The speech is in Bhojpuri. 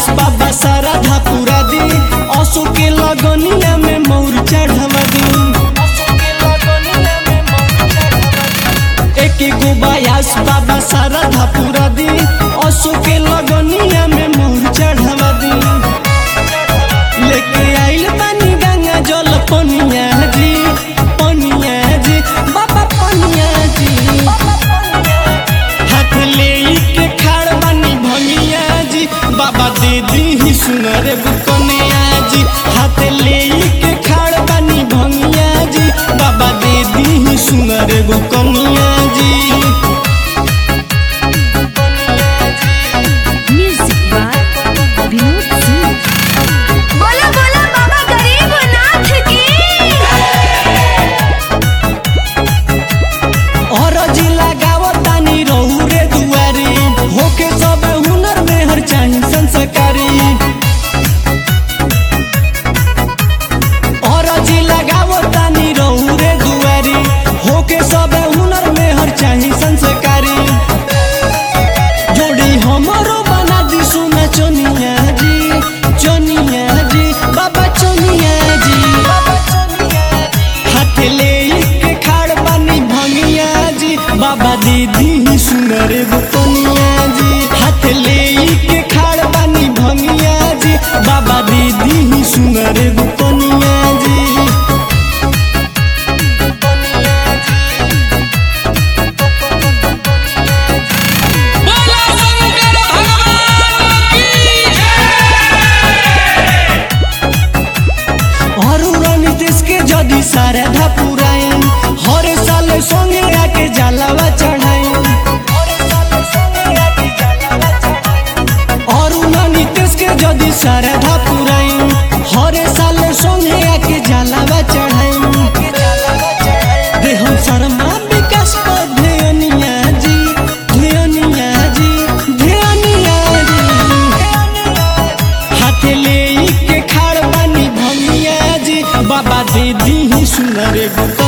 बाबा सारा धापुरा दी असो के लगनिया में मौर चढ़वा दी एक एगो बायास बाबा सारा धापुरा दी असो के लगनिया में मौर चढ़वा दी लेके आइल बानी गंगा जल पनिया जी पनिया जी बाबा पनिया जी हाथ ले के खाड़ बानी भंगिया जी बाबा दे दी ही सुनर बुकनिया जी हाथ ले के खाड़ बानी भंगिया जी बाबा दे दी ही सुनर बुकनिया जी Music by Vinod Singh. बोला बोला बाबा गरीब नाथ की और जिला गावतानी रहू रे दुआरी होके सब हुनर में हर चाही संस्कारी और जिला गावतानी रहू रे दुआरी होके सब हुनर में हर चाही संस्कारी जोड़ी हमरो बना दी सोना चनिया जी चनिया जी बाबा चनिया जी हाथ ले के खाड़ बानी भंगिया जी बाबा दीदी ही सुनर बुकनिया जी हाथ ले के खाड़ बानी भंगिया जी बाबा दीदी ही सुनर बुकनिया जी बोला शंकर भगवान की और नीतीश के जदी सारे धापुराइन हर साल संगे आके जलावा चढ़ाइन और नीतीश के जदी सारे धापुराइन हर साल संगे आके जलावा चढ़ाइन दे हम शर्मा विकास को ध्यानिया जी ध्यानिया जी ध्यानिया जी हाथ ले के खाड़ बानी भंगिया जी बाबा दीदी ही सुनर